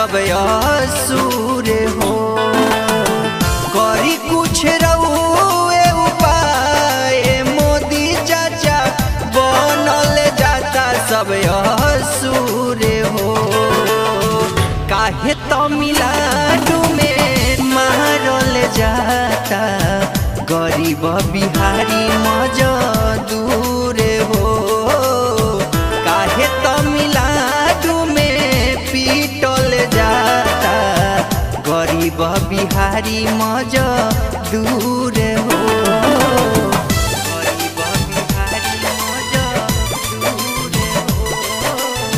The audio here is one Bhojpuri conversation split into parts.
सब असुर हो करी कुछ रउए उपाय मोदी चाचा बनल जाता सब असुर हो काहे तमिलनाडु में मारल जाता गरीब बिहारी मजदूर हो काहे तमिलनाडु में पीटल जाता गरीब बिहारी मजदूर हो गरीब बिहारी मजदूर हो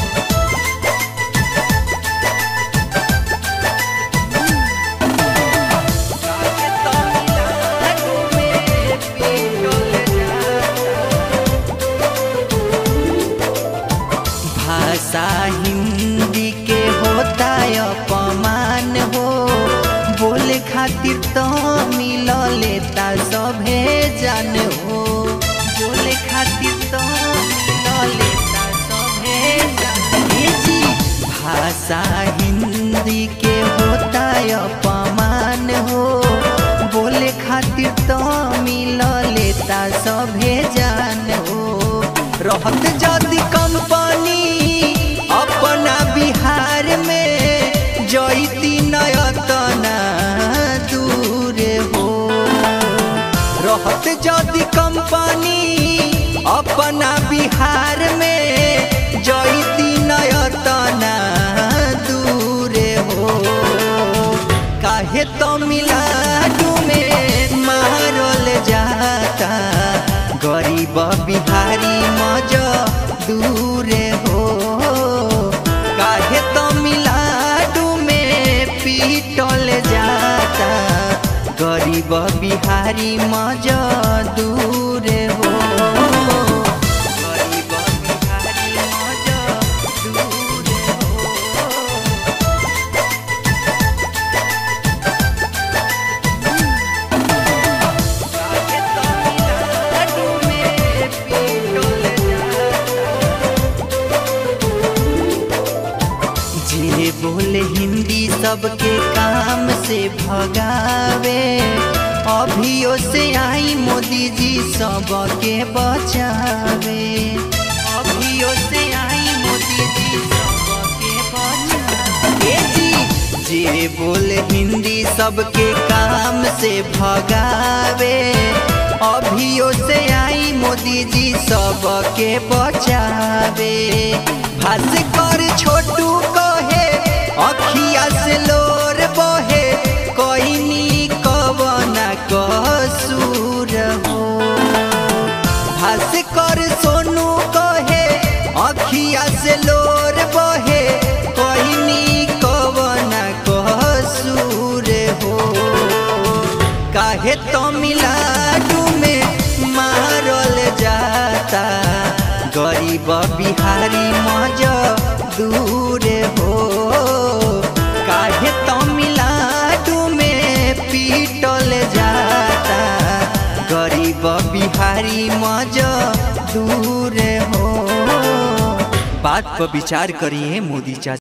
काहे तमिलनाडु में पीटल जाता भाषा हिंदी के होता अपमान हो बोले खातिर तो मिल लेता सभे जान हो बोले खातिर तो मिल लेता सभे जान हे जी भाषा हिंदी के होता अपमान हो बोले खातिर तो मिल लेता सभे जान हो रहत जदि कंपनी अपना बिहार में जैती नयतना दूर हो रहत जदि कंपनी अपना बिहार में जैती नयतना दूर हो काहे तमिलनाडु में मारल जाता गरीब बिहारी मजदूर हो काहे तमिलनाडु में पीटल जाता गरीब बिहारी मजदूर हो गरीब बिहारी मजदूर हो काहे तमिलनाडु में पीटल जाता जे बोले हिंदी सबके काम से भगावे अभियो से आई मोदी जी सबके बचावे अभियो से आई मोदी जी सबके बचावे ए जी जे बोले हिंदी सबके काम से भगावे अभियो से आई मोदी जी सबके बचावे भास्कर छोटू कहे अखिया से लोर बहे कोइनी कवना कसूर हो भास्कर सोनू कहे अखिया से लोर बहे कोइनी कवना कसूर हो काहे तमिलनाडु में मारल जाता गरीब बिहारी मजदूर हो काहे तमिलनाडु में पीटल जाता गरीब बिहारी मजदूर हो बात पर विचार करिए मोदी चाचा